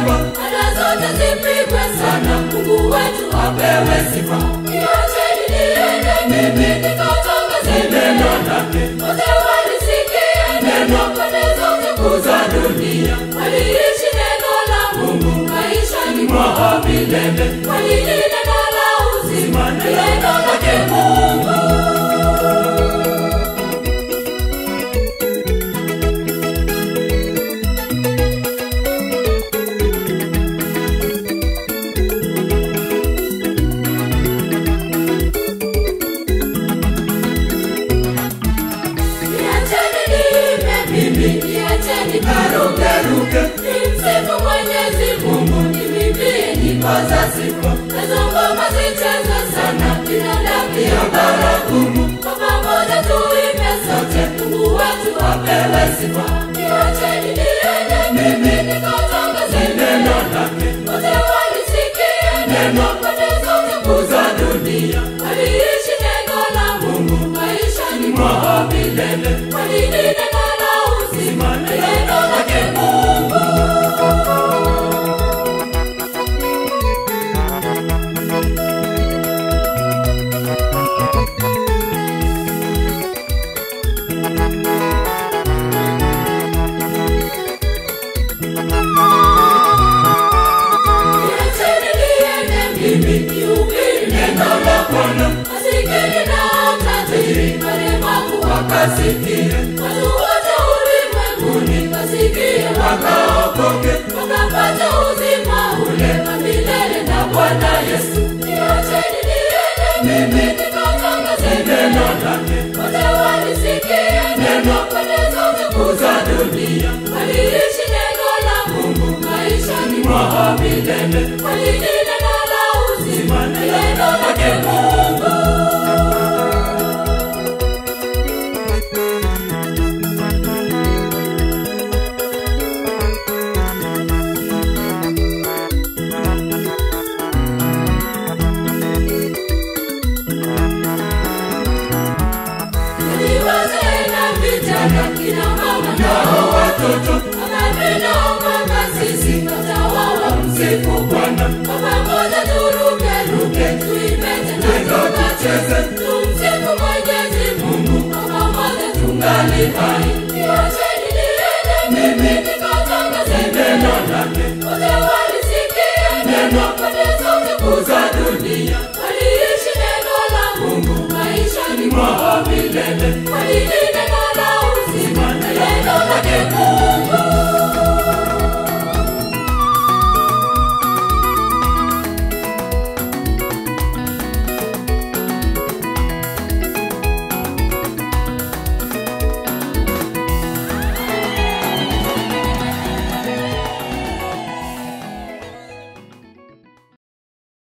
kwamba Ada zote zipigwe sana, Mungu wetu apewe sifa. Niacheni niende mimi nikatangaze neno lake. Wote walisikia neno pande zote kuu za dunia. Waliishi neno la Mungu maishani mwao milele. Walili neno la uzima na neno lake Mungu. Niacheni niimbe mimi, niacheni karukeruke. Nimsifu Mwenyezi Mungu, nimwimbie nyimbo za sifa. Nazo ngoma zichezwe sana, binadamu pia baragumu. Kwa pamoja tuimbe sote, Mungu wetu apewe sifa. Niacheni niende mimi, nikatangaze neno lake. Wote walisikia neno pande zote kuu za dunia. Waliishi neno la Mungu maishani mwao milele. Walili neno la uzima na neno lake Mungu. Niacheni niende mimi, nihubiri neno la Bwana. Masikini na matajiri, walemavu wakasikie. Watu wote ulimwenguni wasikie, wakaokoke, wakapata uzima ule wa milele na Bwana Yesu. Niacheni niende mimi, nikatangaze neno lake. Wote walisikia neno pande zote kuu za dunia. Waliishi neno la Mungu maishani mwao milele. Walili